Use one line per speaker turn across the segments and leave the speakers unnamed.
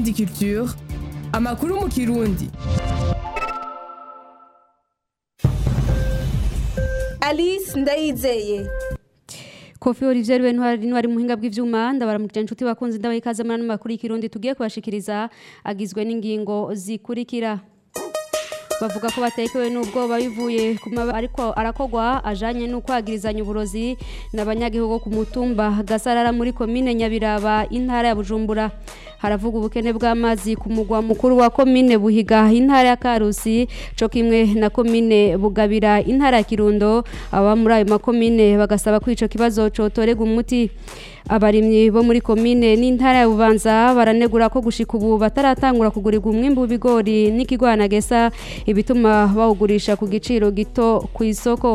Indundi Culture amakuru mu kirundi
Alice Ndayizeye
Kofi Olivier we ntwari ntwari muhinga bw'ivyuma ndabaramukije inshuti bakunze ndabaye ikaze muri ano makuru y'ikirundi tugiye kubashikiriza agizwe n'ingingo zikurikira bavuga ko batekewe n'ubwoba bivuye ku maba ariko arakogwa ajanye n'ukwagirizanya uburozi n'abanyagihugu ku mutumba gasarara muri komine nyabiraba intara ya bujumbura haravuga ubukene bw'amazi ku mugwa mukuru wa komine buhiga intara ya karusi co kimwe na komine bugabira intara ya kirundo aba muri ayo makomine bagasaba ko ico kibazo cotorega umuti abarimyi bo muri komine n'intara ya bubanza baranegura ko gushika ubu bataratangura kugurirwa umwimbu w'ibigori n'ikigwanagesa ibituma bawugurisha ku giciro gito ku isoko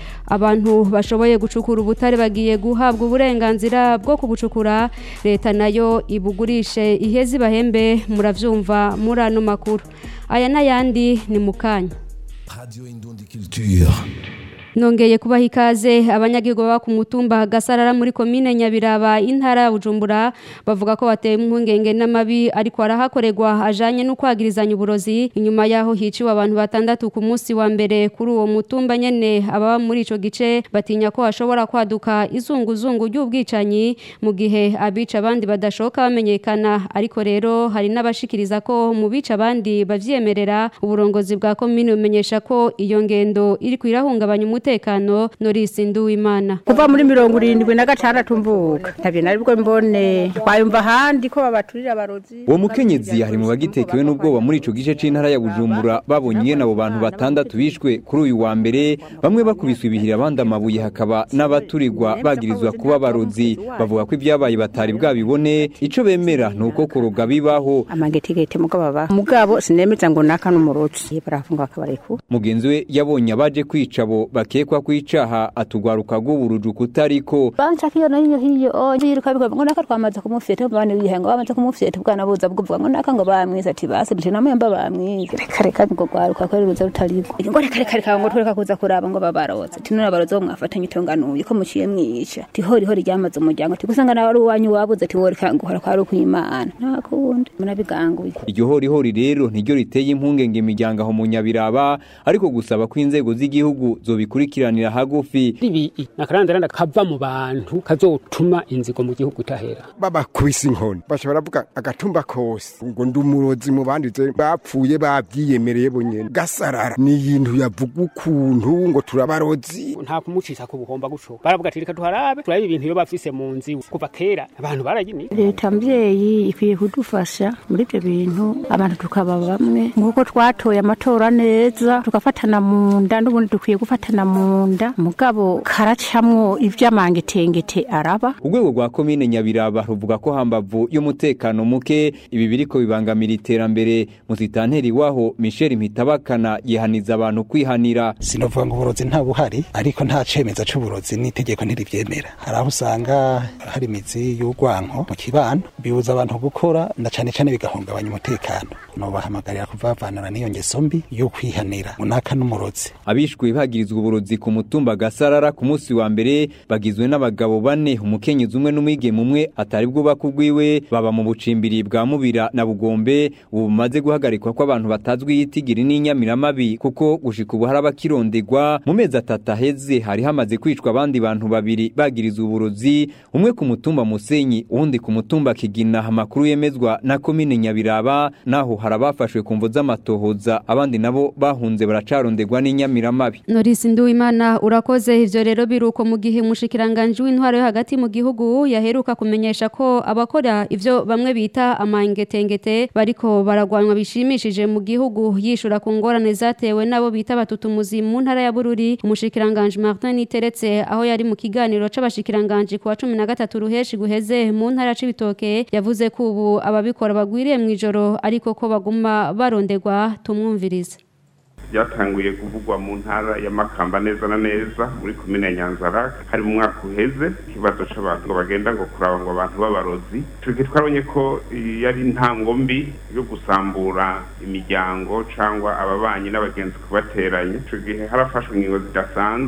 abantu bashoboye gucukura ubutare bagiye guhabwa uburenganzira bwo kubucukura leta nayo ibugurishe iheze ibahembe muravyumva muri ano makuru aya n'ayandi ni mu kanya
Radio Indundi Culture.
nongeye kubaha ikaze abanyagihugu baba ku mutumba gasarara muri komine nyabiraba intara ya bujumbura bavuga ko batewe impungenge n'amabi ariko arahakorerwa ajanye n'ukwagirizanya uburozi inyuma yaho hiciwe abantu batandatu ku munsi wa mbere kuri uwo mutumba nyene ababa muri ico gice batinya ko hashobora kwaduka izunguzungu ry'ubwicanyi mu gihe abica abandi badashoka bamenyekana ariko rero hari n'abashikiriza ko mu bica abandi bavyemerera uburongozi bwa komine bumenyesha ko iyo ngendo iri kwirahungabanya umutekano Norisi Nduwimana
kuva muri mirongo irindwi na gatandatu mvuka ntabyo nari bwo mbone twayumva ahandi ko babaturira abarozi
uwo mukenyezi hari mu bagitekewe n'ubwoba muri ico gice c'intara ya bujumbura babonye ingene abo bantu batandatu bishwe kuri uyu wa mbere bamwe bakubiswe ibihira abandi amabuye hakaba n'abaturirwa bagirizwa kuba abarozi bavuga ko ibyabaye batari bwabibone ico bemera ni uko kuroga bibaho
amagetegete mugabo baba mugabo sinemeza ngo naka n'umurozi barafunga bakabareku
mugenzi we yabonye abaje kwica abo bakekwa kwicaha atugwaruka rw'uburuju kutariko
banca kiyo nayo hiyo oje yiruka bigwa ngo naka twamaze kumufyeta bane bihenga bamaze kumufyeta bwana buza bwuvuga ngo naka ngo bamwiza ati basi nje namwe mba bamwiza reka reka ngo gwaruka ko ruza rutariko ngo reka reka reka ngo tureka kuza kuraba ngo babaroza ati none abaroza bo mwafatanye itonganuye ko muciye mwica ati hori hori ryamaze umuryango ati gusanga nawe ari uwanyu wabuze ati woreka ngo hora kwari kwimana nta kundi munabiganguye
iryo horihori rero niryo riteye impungenge imiryango aho mu nyabiraba ariko gusaba ko inzego z'igihugu zobikurikiranira hagufi
ibi nakarandaranda kava mu bantu kazotuma inzigo mu gihugu itahera
babakubise inkoni bashobora kuvuga agatumba kose ngo ndi umurozi mu bandize bapfuye babyiyemereye bonyene gasarara ni ibintu yavuga ukuntu ngo turabarozi
nta kumucisha ku buhomba guco baravuga ati reka tuharabe turabe ibintu iyo bafise mu nzi kuva kera abantu baragini
leta mbyeyi ikwiye kudufasha muri ibyo bintu abantu tukaba bamwe nk'uko twatoye amatora neza tugafatana mu nda n'ubundi dukwiye gufatana mu nda mugabo karacamwo ivy'amangetengete araba
urwego rwa komine nyabiraba ruvuga ko hambavu y'umutekano muke ibi biriko bibangamira iterambere musitanteri waho michel mpitabakana yihaniza abantu kwihanira
sinovuga ngo uburozi nta buhari ariko nta cemeza c'uburozi n'itegeko ntirivyemera hari aho usanga hari imizi y'urwanko mu kibano bibuza abantu gukora na cane cane bigahungabanya umutekano nobahamagarira kuvavanura n'iyo ngeso mbi yo kwihanira munaka n'umurozi
abishwe bagirizwa uburozi ku mutumba gasarara ku munsi wa mbere bagizwe n'abagabo bane umukenyezi umwe n'umwigeme umwe atari bwubaka urwiwe baba mu bucimbiri bwa mubira na bugombe ubu bumaze guhagarikwa ko abantu batazwi yitigiri n'inyamiramabi kuko gushika ubu hari abakirondegwa mu mezi atatu aheze hari hamaze kwicwa abandi bantu babiri bagirizwa uburozi umwe ku mutumba musenyi uwundi ku mutumba kigina amakuru yemezwa na komine nyabiraba naho hari abafashwe ku mvo z'amatohoza abandi nabo bahunze baracarondegwa n'inyamiramabi
Norisi Nduwimana urakoze ivyo rero biruko mu gihe umushikiranganje w'intwaro yo hagati mu gihugu yaheruka kumenyesha ko abakora ivyo bamwe bita amangetengete bariko baragwanwa bishimishije mu gihugu yishura ku ngorane zatewe nabo bita batutumuzi mu ntara ya Bururi umushikiranganje Martin Niteretse aho yari mu kiganiro c'abashikiranganje ku wa 13 ruheshi guheze mu ntara c'ibitoke yavuze ko ubu ababikora bagwiriye mu ijoro ariko ko baguma barondegwa tumwumvirize
byatanguye kuvugwa mu ntara ya makamba neza na neza muri komine ya nyanzara hari mu mwaka uheze ikibazo c'abantu ngo bagenda ngo kuraba ngo abantu b'abarozi ico gihe twabonye ko yari intango mbi yo gusambura imiryango cangwa ababanyi n'abagenzi kubateranya ico gihe harafashwe ingingo zidasanzwe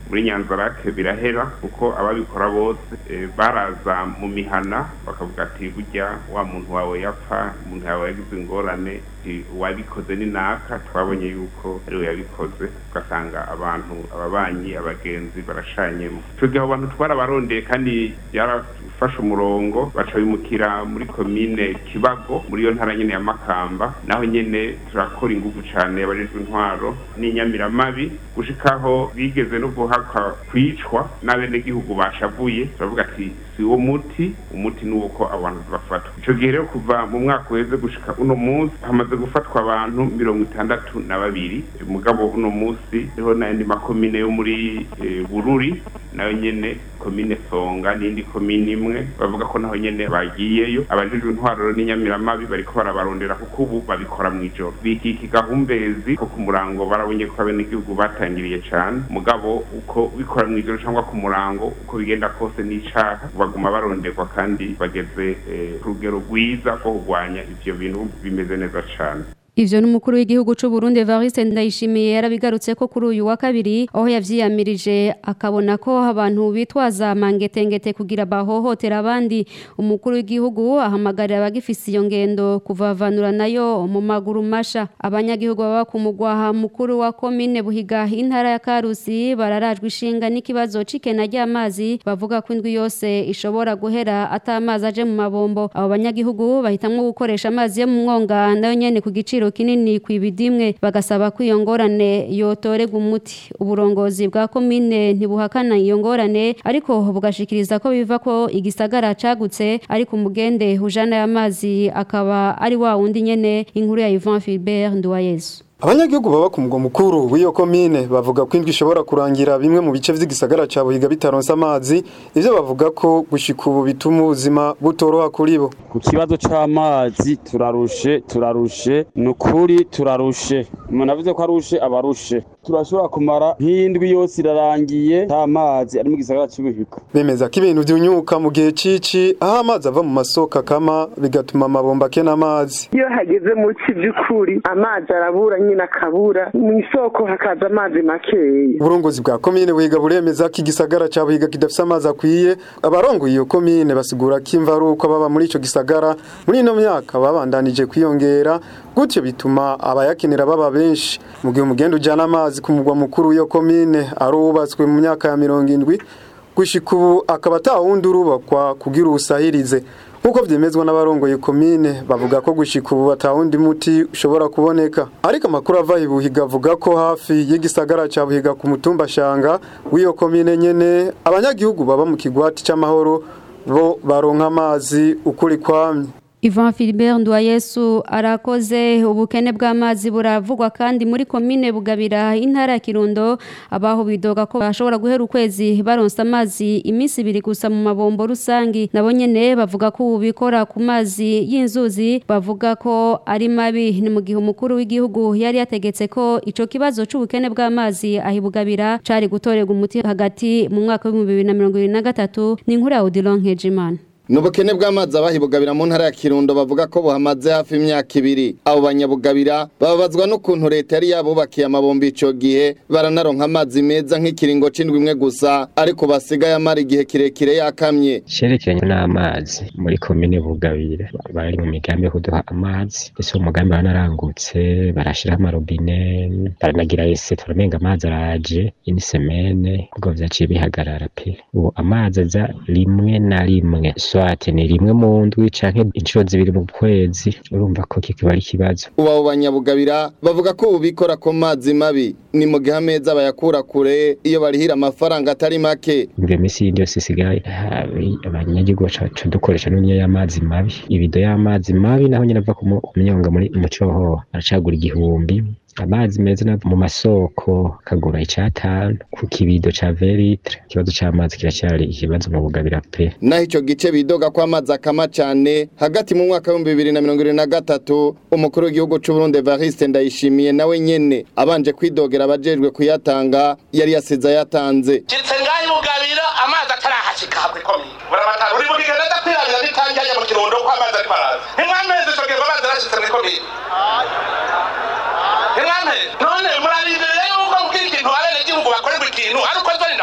muri nyanzarake birahera kuko ababikora bose eh, baraza mu mihana bakavuga ati burya wa muntu wawe yapfa umuntu yawe yagize ingorane ati uwabikoze ni naka twabonye yuko ariwe yabikoze ugasanga abantu ababanyi abagenzi barashanyemo ico gihe abo bantu twarabarondeye kandi byarafashe umurongo baca bimukira muri komine kibago muri iyo ntara nyene ya makamba naho nyene turakora inguvu cane abajejwe intwaro n'inyamiramabi gushikaho bigeze no guhaka kwicwa n'abenegihugu bashavuye turavuga ati si wo muti umuti ni uko abantu bafatwa ico gihe rero kuva mu mwaka uheze gushika uno munsi hamaze gufatwa abantu mirongo itandatu na babiri mugabo uno munsi hariho n'ayandi makomine yo muri eh, bururi nayo nyene komine songa n'indi komine imwe bavuga ko naho nyene bagiyeyo abajejwe intwaro n'inyamiramabi bariko barabarondera kuko ubu babikora mw'ijoro bikiki gahumbezi ko ku murango barabonye ko abenegihugu batangiriye cane mugabo uko bikora mw'ijoro cyangwa ku murango uko bigenda kose n'icaha baguma baronderwa kandi bageze eh, ku rugero rwiza rwo kurwanya ivyo bintu bimeze neza cane
Ivyo n'umukuru w'igihugu c'u Burundi Evariste Ndayishimiye yarabigarutse ko kuri uyu wa kabiri aho yavyiyamirije akabona ko abantu bitwaza mangetengete kugira bahohotera abandi umukuru w'igihugu ahamagarira abagifise iyo ngendo kuvavanura nayo mu maguru masha abanyagihugu baba ku mugwaha mukuru wa komine Buhiga intara ya Karusi bararajwe ishinga n'ikibazo c'ikena ry'amazi bavuga ko indwi yose ishobora guhera atamazi aje mu mabombo abo banyagihugu bahitamwo gukoresha amazi yo mu mwonga nayo nyene ku giciro kinini ku ibidimwe bagasaba ko iyo ngorane yotorega umuti uburongozi bwa komine ntibuhakana iyo ngorane ariko bugashikiriza ko biva ko igisagara cagutse ariko umugende ujana y'amazi akaba ari wa wundi nyene inkuru ya Yvan Philbert Nduwayezu
abanyagihugu baba ku mugwa mukuru w'iyo komine bavuga ko indwi ishobora kurangira bimwe mu bice vy'igisagara ca buhiga bitaronse amazi ivyo bavuga ko gushika ubu bituma ubuzima butoroha kuri bo
ku kibazo c'amazi turarushe turarushe ni ukuri turarushe umuntu avuze ko arushe aba arushe turashobora kumara nk'indwi yose irarangiye nta mazi ari mu gisagara c'ubuhiga
bemeza ko ibintu vyunyuka mu gihe cici aho amazi ava mu masoko akama bigatuma amabomba akena amazi
iyo hageze mu ci by'ukuri amazi arabura nyine akabura mu isoko hakaza amazi makeya
uburongozi bwa komine buhiga buremeza ko igisagara ca buhiga kidafise amazi akwiye abarongoye iyo komine basigura ko imva ari uko baba muri ico gisagara muri ino myaka babandanije kwiyongera gutyo bituma abayakenera baba benshi mu gihe umugenda ujana amazi ku mugwa mukuru w'iyo komine ari uwubatswe mu myaka ya mirongo indwi gushika ubu akaba atawundi urubakwa kugira uwusahirize nk'uko vyemezwa n'abarongoye komine bavuga ko gushika ubu atawundi muti ushobora kuboneka ariko amakuru ava i buhiga avuga ko hafi y'igisagara ca buhiga ku mutumba shanga w'iyo komine nyene abanyagihugu baba mu kigwati c'amahoro bo baronka amazi ukuri kwamye
Ivan Philbert Ndwayesu arakoze ubukene bw'amazi buravugwa kandi muri komine bugabira intara ya Kirundo abaho bidoga ko bashobora guhera ukwezi baronsa amazi iminsi ibiri gusa mu mabombo rusangi nabo nyene bavuga ko ubu bikora ku mazi y'inzuzi bavuga ko ari mabi ni mu gihe umukuru w'igihugu yari yategetse ko ico kibazo c'ubukene bw'amazi ahibugabira cari gutorerwa umuti hagati mu mwaka wa 2023 ni inkuru ya Odilon Nkejimana
Nubukene bw'amazi abahibugabira mu ntara ya Kirundo bavuga ko buhamaze hafi imyaka ibiri. Abo banyabugabira bababazwa n'ukuntu leta yari yabubakiye amabombi ico gihe baranaronka amazi meza nk'ikiringo c'indwi imwe gusa ariko basigaye amara igihe kirekire yakamye.
Cerekeranye n'amazi muri komine bugabira bari mu migambi yo kuduha amazi ese umugambi baranarangutse barashiraho amarobine baranagira ese turamenga amazi araje ini semene ubwo vyaciye bihagarara pe ubu amazi aza rimwe na rimwe swate ni rimwe mu ndwi canke inshuro zibiri mu kwezi urumva ko kikiba ari ikibazo
Ubu abo banyabugabira bavuga ko ubu bikora ku mazi mabi ni mu gihe ameza bayakura kure iyo barihira amafaranga atari make.
imvyo misi yindi yose isigaye habi abanyagihugu baca dukoresha n'uniyo y'amazi mabi ibido y'amazi mabi naho nyene ava ku mu- ku myonga muri mu cohoho aracagura igihumbi amazi meza na mu masoko kagura icatanu ku kibido ca veritre ikibazo c'amazi kiracyari ikibazo mu bugabira pe
Naho ico gice bidoga ko amazi akama cane hagati mu mwaka w'ibihumbi bibiri na mirongo ibiri na gatatu umukuru w'igihugu c'u Burundi Evariste Ndayishimiye nawe nyene abanje kwidogera abajejwe kuyatanga yari yasize ayatanze.
kiretse ngaho ibugabira amazi atarahashika hamwe komine buramatanga uri bugiga neza kwirabira n'itangira mu kirundo ko amazi ari paraza ntimwameze ico gihe ngo amazi arashitse muri komine ntimwameze none murarindiriye yuko mbwira ikintu abenegihugu bakorerwa ikintu ari uko nzoni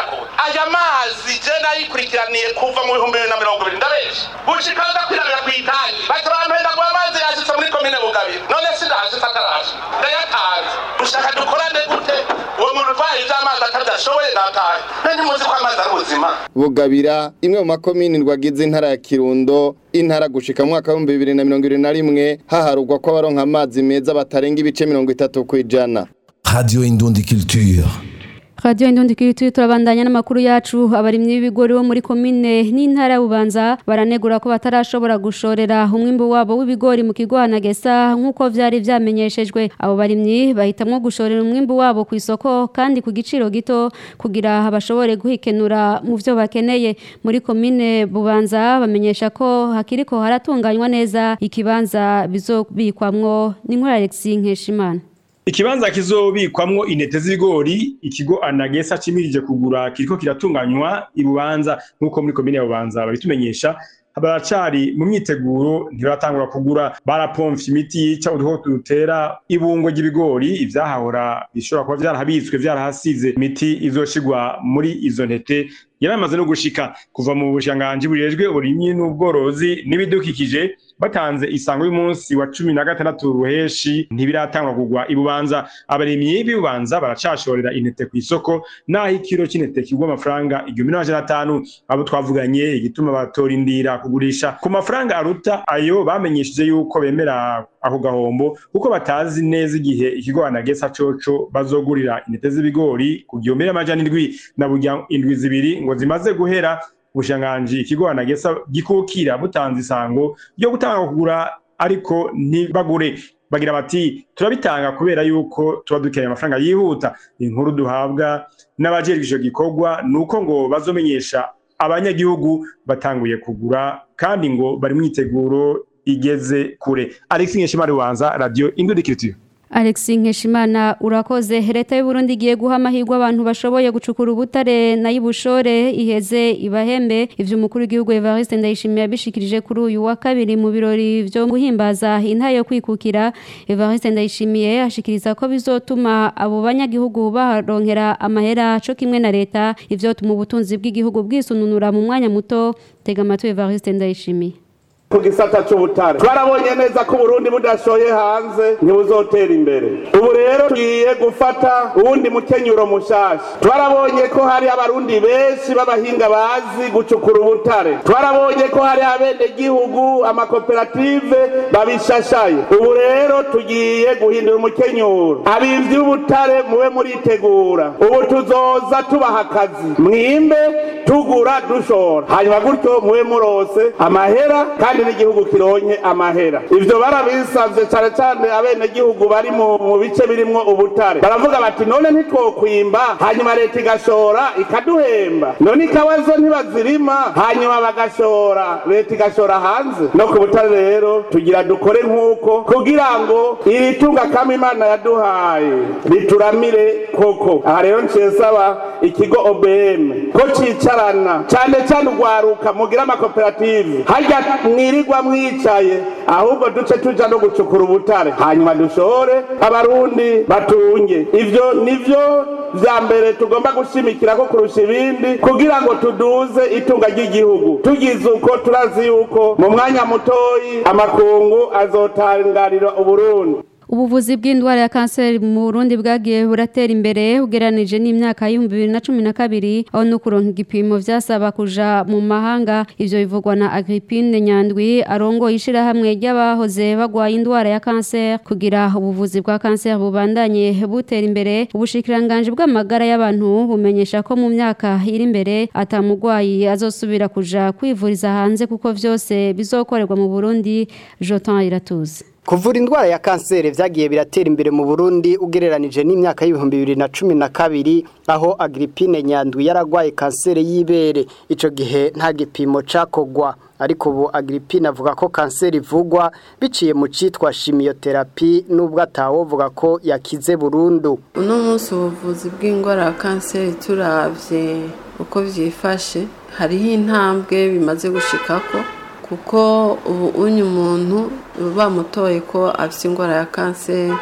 twakurikiraniye kuva mu bihumbi bibiri na mirongo ibiri ndabenshi gushika ndakwirabira ku itangi baca bampenda ngo amazi yashitse muri komine bugabira none sindahashitse ataraje ndayatanze ushaka dukorane gute uwo muntu utwaye ivy'amazi atavyashoboye natahe mbe ntimuzi ko amazi ari ubuzima
bugabira imwe mu makomini rwagize intara ya kirundo intara gushika mu mwaka w'ibihumbi bibiri na mirongo ibiri na rimwe haharugwa ko abaronka amazi meza batarenga ibice mirongo itatu ku ijana
Radio Indundi Culture.
Radio Indundi Kirituye turabandanya n'amakuru yacu abarimyi b'ibigori bo muri komine n'intara ya Bubanza baranegura ko batarashobora gushorera umwimbo wabo w'ibigori mu kigo Anagesa nkuko vyari vyamenyeshejwe abo barimyi bahitamwo gushorera umwimbo wabo ku isoko kandi ku giciro gito kugira bashobore guhikenura mu vyo bakeneye muri komine Bubanza bamenyesha ko hakiriko haratunganywa neza ikibanza bizobikwamwo n'inkuru Alexis Nkeshimana
Ikibanza kizobikwamwo intete z'ibigori ikigo Anagesa cimirije kugura kiriko kiratunganywa ibubanza nkuko muri komine ya Bubanza babitumenyesha baracari mu myiteguro ntibaratangura kugura barapomfye imiti yica udukoko dutera ibungo ry'ibigori ivyahahora bishobora kuba vyarahabitswe vyarahasize imiti izoshigwa muri izo ntete yaramaze no gushika kuva mu bushanganji bujejwe uburimyi n'ubworozi n'ibidukikije batanze isango y'umunsi wa cumi na gatandatu ruheshi ntibiratangwa kugwa ibubanza abarimyi b'ibubanza baracashorera intete ku isoko naho ikiro c'intete kigwa amafaranga igihumbi n'amajana atanu abo twavuganye igituma batorindira kugurisha ku mafaranga aruta ayo bamenyesheje yuko bemera ako gahombo kuko batazi neza igihe ikigo anagesa coco bazogurira intete z'ibigori ku gihumbi n'amajana indwi na burya indwi zibiri ngo zimaze guhera ubushanganji ikigo anagesa gikukira butanze isango ryo gutanga kugura ariko ntibagure bagira bati turabitanga kubera yuko tuba dukeneye amafaranga yihuta inkuru duhabwa n'abajejwe ico gikorwa nuko ngo bazomenyesha abanyagihugu batanguye kugura kandi ngo bari mwiteguro igeze kure Alex Nkeshimari wanza radio Indudikiritiyo
Alexis Nkeshimana urakoze leta y'u Burundi igiye guha amahirwe abantu bashoboye gucukura ubutare na yibushore iheze ibahembe ivyo umukuru w'igihugu Evariste Ndayishimiye yabishikirije kuri uyu wa kabiri mu birori vyo guhimbaza intara yo kwikukira Evariste Ndayishimiye ashikiriza ko bizotuma abo banyagihugu baronkera amahera co kimwe na leta ivyo tuma ubutunzi bw'igihugu bwisununura mu mwanya muto tega amatwi Evariste Ndayishimiye
ku gisata c'ubutare twarabonye neza ko uburundi budashoye hanze ntibuzotera imbere ubu rero tugiye gufata uwundi mukenyuro mushasha twarabonye ko hari abarundi benshi b'abahinga bazi gucukura ubutare twarabonye ko hari abenegihugu amakoperative babishashaye ubu rero tugiye guhindura umukenyuro abivyi b'ubutare mube muritegura ubu tuzoza tubaha akazi mwimbe tugura dushora hanyuma gutyo mube murose amahera kandi n'igihugu kironke amahera ivyo barabisavye cane cane abenegihugu bari mu mu bice birimwo ubutare baravuga bati none ntitwokwimba hanyuma leta igashora ikaduhemba none ikabazo ntibazirima hanyuma bagashora leta igashora hanze no ku butare rero tugira dukore nk'uko kugira ngo iri tunga kama imana yaduhaye rituramire koko aha rero nciye saba ikigo obm ko cicarana cane cane urwaruka mugira amakoperative harya mwirirwa mwicaye ahubwo duce tuja no gucukura ubutare hanyuma dushore abarundi batunge ivyo nivyo vya mbere tugomba gushimikira ko kurusha ibindi kugira ngo tuduze itunga ry'igihugu tugize uko turazi yuko mu mwanya mutoyi amakungu azotangarira uburundi
Ubuvuzi bw'indwara ya kanseri mu Burundi bwagiye buratera imbere ugeranije n'imyaka y'ibihumbi bibiri na cumi na kabiri aho no kuronka igipimo vyasaba kuja mu mahanga ivyo bivugwa na Agrippine Nyandwi arongo ishirahamwe ry'abahoze bagwaye indwara ya kanseri kugira ubuvuzi bwa kanseri bubandanye butera imbere ubushikiranganje bw'amagara y'abantu bumenyesha ko mu myaka iri imbere atamugwayi azosubira kuja kwivuriza hanze kuko vyose bizokorerwa mu Burundi Jotan Iratuze
Kuvura indwara ya kanseri vyagiye biratera imbere mu Burundi ugereranije n'imyaka y'ibihumbi bibiri na cumi na kabiri aho Agrippine Nyandwi yaragwaye kanseri y'ibere ico gihe nta gipimo cakogwa ariko ubu Agrippine avuga ko kanseri ivugwa biciye mu citwa chimiotherapy nubwo atawovuga ko yakize burundu
uno munsi ubuvuzi bw'indwara ya kanseri turavye uko vyifashe hariho intambwe bimaze gushikako kuko ubu unye umuntu bamutoye ko afite indwara ya kanseri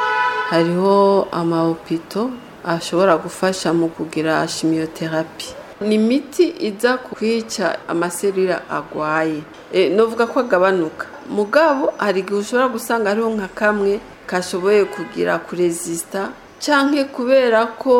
hariho amahopito ashobora gufasha mu kugira shimiyoterapi ni imiti iza kwica amaserira agwaye e, novuga ko agabanuka mugabo hari igihe ushobora gusanga hariho nka kamwe kashoboye kugira kurezisita canke kubera ko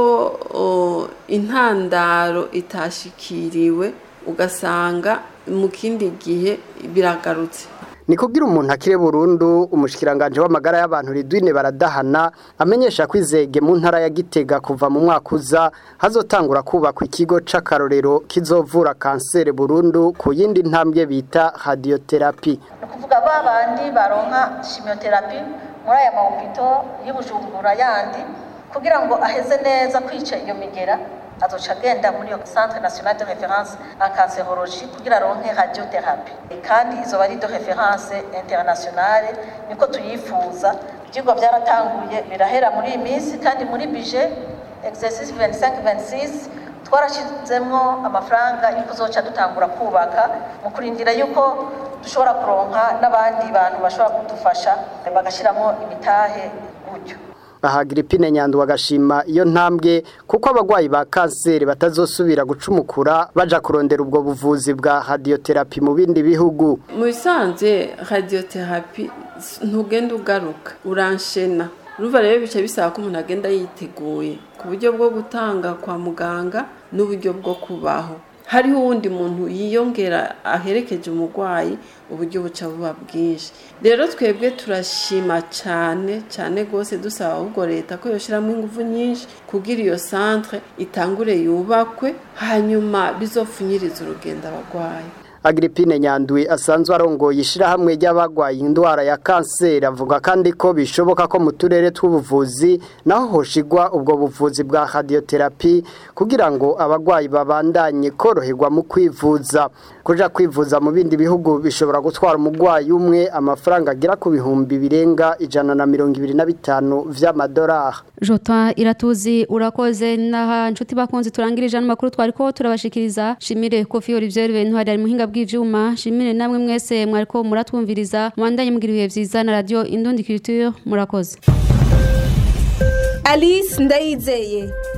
o, intandaro itashikiriwe ugasanga mu kindi gihe biragarutse
ni kugira umuntu akire burundu umushikiranganje w'amagara y'abantu ridwine baradahana amenyesha ko izege mu ntara ya Gitega kuva mu mwaka uza hazotangura kubakwa ikigo c'akarorero kizovura kanseri burundu ku yindi ntambwe bita radiotherapy
kuvuga ba bandi baronka chimiotherapy muri aya mahopito y'ubujumbura yandi kugira ngo aheze neza kwica iyo migera azoca agenda muri iyo centre national de référence en cancérologie kugira aronke radiothérapie kandi izoba ari de référence internationale niko tuyifuza ibyigwa byaratanguye birahera muri iyi minsi kandi muri budget exercice 25 26 twarashizemwo amafaranga yuko uzoca dutangura kubaka mu kurindira yuko dushobora kuronka n'abandi bantu bashobora kudufasha bagashiramo imitahe gutyo
aha Agripine Nyandu bagashima iyo ntambwe kuko abagwayi ba kanseri batazosubira gucumukura baja kurondera ubwo buvuzi bwa radiotherapy mu bindi bihugu
mu bisanzwe radiotherapy ntugenda ugaruka uranshena urumva rero bica bisaba ko umuntu agenda yiteguye ku buryo bwo gutanga kwa muganga n'uburyo bwo kubaho hariho uwundi muntu yiyongera aherekeje umurwayi uburyo buca buba bwinshi rero twebwe turashima cyane cyane rwose dusaba ahubwo leta ko yoshyiramo ingufu nyinshi kugira iyo centre itangure yubakwe hanyuma bizopfunyiriza urugendo abarwayi
Agripine Nyandwi asanzwe arongoye ishirahamwe ry'abagwaye indwara ya kanseri avuga kandi ko bishoboka ko mu turere tw'ubuvuzi naho hoshigwa ubwo buvuzi bwa radiotherapy kugira ngo abagwayi babandanye koroherwa mu kwivuza kuja kwivuza mu bindi bihugu bishobora gutwara umugwayi umwe amafaranga agera ku bihumbi birenga ijana na mirongo ibiri na bitanu vy'amadolari
Jota iratuzi urakoze naha nshuti bakunzi turangirije ano makuru twariko turabashikiriza shimire Kofi Olivier Bentwari ari muhinga bw'ivyuma shimire namwe mwese mwariko muratwumviriza mwandanye mugira ibihe vyiza na radio Indundi Culture murakoze
Alice Ndayizeye